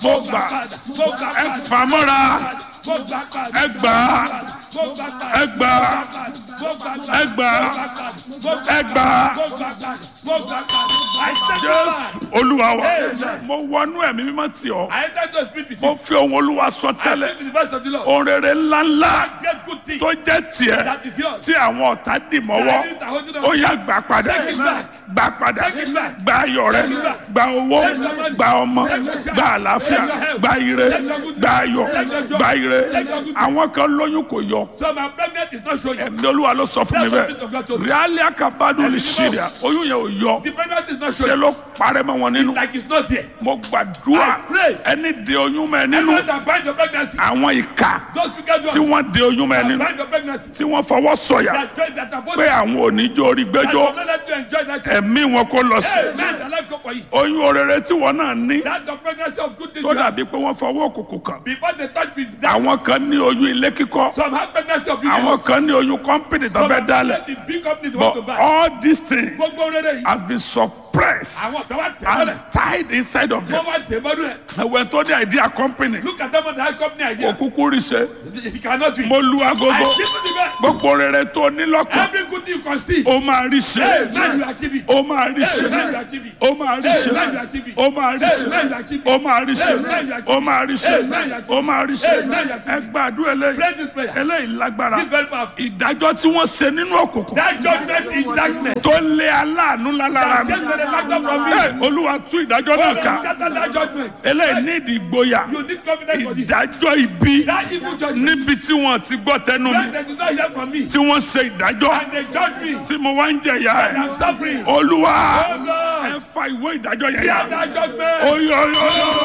mo gbà ẹ fà mọ́ra ẹ gbà ẹ gbà ẹ gbà ẹ gbà jésù olúwa wa mo wọnú ẹ̀mí mímọ́ tì ọ́ I enter to speak with mo you. fi ohun olúwa sọ I tẹ́lẹ̀ speak with the voice of the Lord. ohun rere ńláńlá Get good things tó jẹ́ tiẹ̀ that is yours. tí àwọn ọ̀tá dì mọ́wọ́ That is the holding on. ó yá gbà padà Take it back. gbà padà Take it back. gba ayọ̀ rẹ Take it back. gba owó Take your money. gba ọmọ Take your child. gba àlàáfíà Take your health. gba ire Take your good gba ayọ̀ Take your joy. gba ire Take your good àwọn kan lóyún kò yọ So my pregnant is not showing. ẹ̀mí olúwa ló sọ fún mi Tell the people of God bẹ́ẹ̀ to do. ríálí àkàbádùn lè Ẹ̀mí ṣe mímọ́. rẹ̀ oyún yẹn ò yọ The pregnant is not ṣe showing. ló parẹ́ mọ́ wọn nínú Like it's not there. mo gbàdúrà I pray. ẹni de oyún mọ́ ẹ nínú Everyone that bind your pregnancy. àwọn ìka Those wicked tí ones wọ́n de oyún mọ́ ẹ that nínú bind your pregnancy. tí wọ́n fọwọ́ sọ̀yà That great that are pé supposed àwọn oníjó orí to gbẹ́jọ́ not let you enjoy that child. ẹ̀mí wọn kó lọ sí Hey, man, the life go for you. oyún orere tí wọn náà ní That the pregnancy of good things tó you have. dàbí pé wọ́n fọwọ́ òkùnkùn kàn Before they touch me, that àwọn kan ní oyún ilé kíkọ́ some have pregnancy of big àwọn house. kan ní oyún kọ́mpìnì tó Some fẹ́ have dálẹ̀ the big companies want to but buy. all these things Gbogbo rere yìí. has been suppressed Àwọn kan wá tẹ̀ mọ́lẹ̀. and tied inside of them Wọ́n wá tẹ̀ mọ́lẹ̀ ẹ̀. ẹ̀wẹ̀ tó dé idea company Look at them on the high company idea. òkúkú rí ṣe It cannot be. mo lu I agogo give you the best. gbogbo rere tó ní lọ́kàn Every good thing you conceive. ó máa rí ṣe Hey, man, you achieve it. ó máa rí ṣe Hey, man, you achieve it. ó máa rí ṣe ó máa rí ṣe ó máa rí ṣe ó máa rí ṣe ó máa rí ṣe ẹ gbàdúrà Pray eléyìí this prayer. eléyìí lágbára This very powerful. ìdájọ́ tí wọ́n ṣe nínú òkùnkùn That judgment is darkness. tó lé aláàánú lálára mi Change the factor from me. Ẹ, olúwa tú ìdájọ́ náà ká Scatter that judgment. eléyìí ní ìdí ìgboyà You need confidence for this. ìdájọ́ ibi That evil judgment. níbi tí wọ́n ti gbọ́ tẹnu mi When they do not hear from me. tí wọ́n ṣe ìdájọ́ And they judge me. tí mo wá ń jẹ̀yà And ẹ̀ I'm suffering. olúwa Oh Lord. ẹ fa ìwé ìdájọ́ yẹn Hear yà that judgment. oyè oyè oyè.